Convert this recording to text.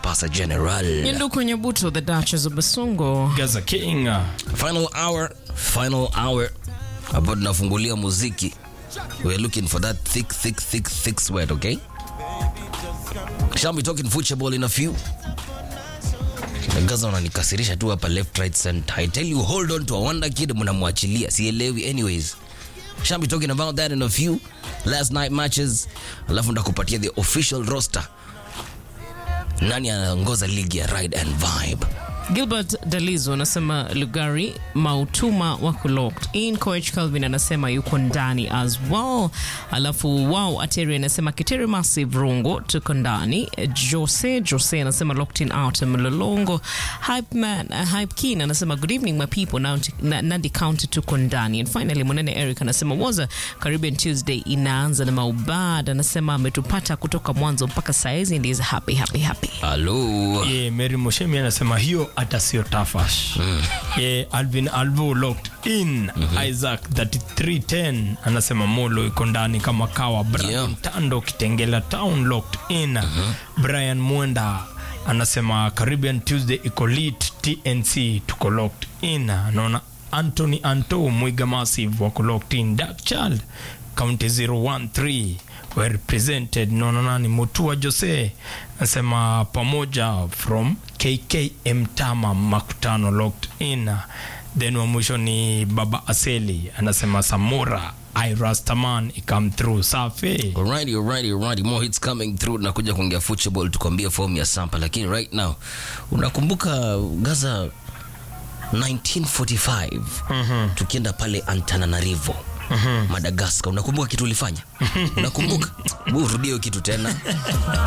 Mombasa General. Nyanduku Nyabuto, the Duchess of Basungo. Gaza King. Final hour, final hour. Hapo tunafungulia muziki. We're looking for that thick, thick, thick, thick sweat, okay? Shall be talking football in a few. Gaza unanikasirisha tu hapa left right center. I tell you hold on to a wonder kid mnamwachilia. Sielewi anyways. Shall be talking about that in a few. Last night matches. Alafu ndakupatia the official roster. Nani anaongoza ligi ya Ride and Vibe? Gilbert Dalizo anasema Lugari Mautuma wako locked in. Coach Calvin anasema yuko ndani as well. Alafu wow, Ateri anasema Kiteri Massive Rungo tuko ndani. Jose Jose anasema locked in out Mlolongo. Hype man uh, Hype Keen anasema good evening my people Nandi, na, Nandi County tuko ndani. And finally Munene Eric anasema waza Caribbean Tuesday inaanza na maubad anasema ametupata kutoka mwanzo mpaka saizi and is happy happy happy. Hello. Ye, Mary Moshemi anasema hiyo hata sio tafash. Ye, Alvin Alvo locked in. Isaac 3310 anasema Molo iko ndani kama kawa. Brian Yeah. Tando Kitengela Town locked in. Brian Mwenda anasema Caribbean Tuesday iko lit. TNC tuko locked in. Naona Anthony Anto Mwiga Massive wako locked in. Dark Child County 013 were represented naona nani Mutua Jose anasema pamoja from KKM Tama makutano locked in then wa mwisho ni Baba Aseli anasema Samura I Rastaman ikam through safi Alrighty, alrighty, alrighty. More hits coming through. Nakuja kuongea football tukwambie form ya Sampa, lakini right now unakumbuka Gaza 1945 tukienda pale Antananarivo Madagascar, unakumbuka kitu ulifanya? Unakumbuka? Hebu Rudia hiyo kitu tena.